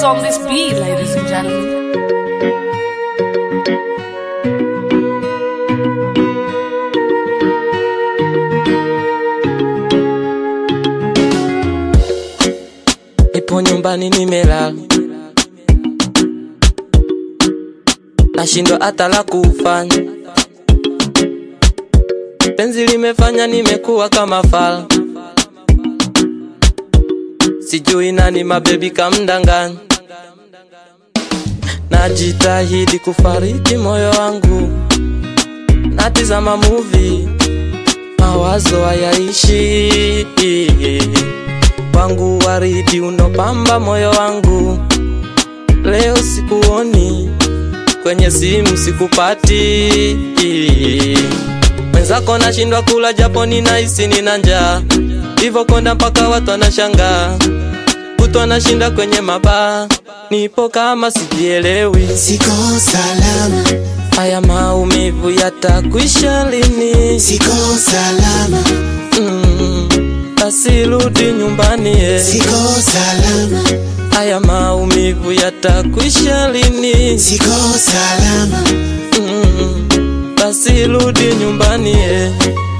on this beat, ladies and gentlemen. Nipo nyumbani nimelala, nashindwa hata la kufanya. Penzi limefanya nimekuwa kama fala, sijui nani mabebi kamdanganya. Najitahidi kufariki moyo wangu, natizama movie, mawazo hayaishi wangu waridi unopamba moyo wangu, leo sikuoni kwenye simu sikupati, mwenzako nashindwa kula japo ninahisi nina njaa, hivyo konda mpaka watu wanashangaa, kutwa nashinda kwenye mabaa, nipo kama sijielewi, Siko salama, haya maumivu yatakwisha lini? siko salama, Mm, basi rudi nyumbani eh. siko salama, Haya maumivu yatakwisha lini? siko salama, Mm, basi rudi nyumbani eh.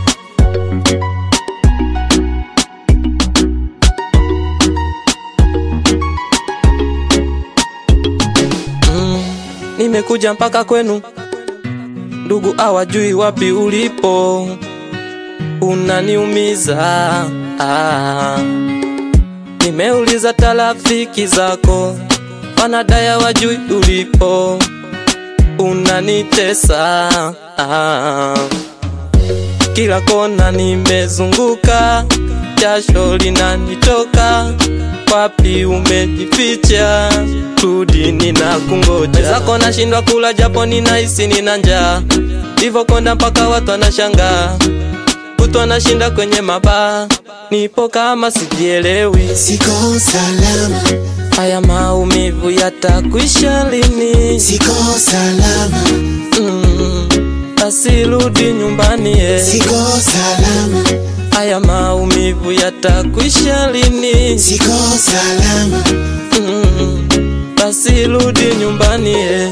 Mm, nimekuja mpaka kwenu, ndugu hawajui wapi ulipo, unaniumiza ah. Nimeuliza tarafiki zako, wanadaya wajui ulipo, unanitesa ah. Kila kona nimezunguka, jasho linanitoka, wapi umejificha? Rudi, ninakungoja. Zako nashindwa kula japo ninahisi nina njaa, hivyo konda mpaka watu wanashangaa, kutwa nashinda kwenye mabaa, nipo kama sijielewi. siko salama, Haya maumivu yatakwisha lini? siko salama, Mm, basi rudi nyumbani eh. siko salama, Haya maumivu yatakwisha lini? siko salama, Mm, basi rudi nyumbani eh.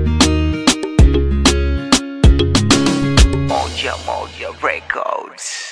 Moja Moja Records.